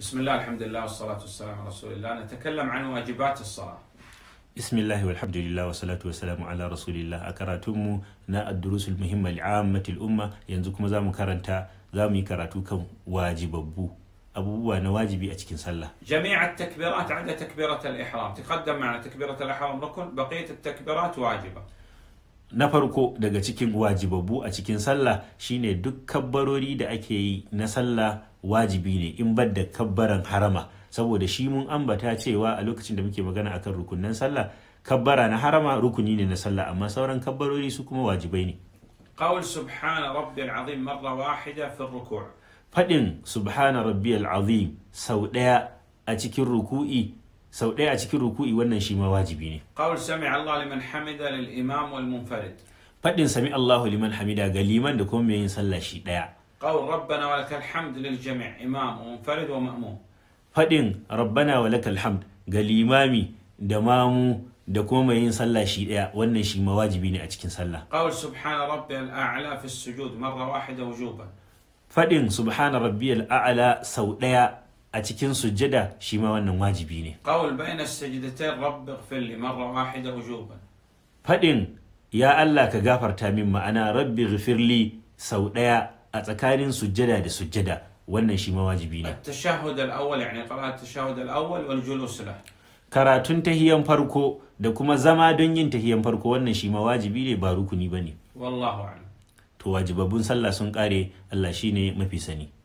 بسم الله الحمد لله والصلاة والسلام على رسول الله نتكلم عن واجبات الصلاة bismillahi walhamdulillah wa salatu wa salamu ala rasulillah a karatunmu na addurusul muhimma li'ammatil umma yanzu kuma za mu karanta za mu yi karatu kan wajibabbu abubuwa na wajibi a cikin sallah جميع التكبيرات عدا تكبيرة الإحرام تقدم معنا تكبيرة الإحرام ركن بقية التكبيرات واجبة na farko daga cikin wajibabbu a cikin sallah shine duk kabbarori da ake yi na sallah wajibi ne in bar da kabbaran harama saboda shi mun ambata cewa a lokacin da muke magana akan rukunan sallah kabbara na harama rukuni ne na sallah amma sauran kabbarori su kuma wajibai ne قول سبحان ربي العظيم مرة واحدة في الركوع faɗin subhana rabbiyal azim sau ɗaya a cikin ruku'i sau ɗaya a cikin ruku'i wannan shi ma wajibi ne قول سمع الله لمن حمد للإمام والمنفرد faɗin sami Allahu liman hamida ga liman da kuma mai yin sallah shi ɗaya قول ربنا ولك الحمد للجميع إمام ومنفرد ومأموم faɗin rabbana wa lakal hamd ga limami da mamu da kuma mai yin sallah shi ɗaya wannan shi ma wajibi ne a cikin sallah قول سبحان ربي الأعلى في السجود مرة واحدة وجوبا faɗin subhana rabbiyal a'la sau ɗaya a cikin sujjada shi ma wannan wajibi ne قول بين السجدتين رب اغفر لي مرة واحدة وجوبا faɗin ya Allah ka gafarta min ma'ana rabbi ghafirli sau ɗaya a tsakanin sujjada da sujjada wannan shi ma wajibi ne التشهد الأول يعني قراءة التشهد الأول والجلوس له karatun tahiyan farko da kuma zama don yin tahiyan farko wannan shi ma wajibi ne ba rukuni ba ne والله أعلم to wajibabbun sallah sun kare Allah shine mafi sani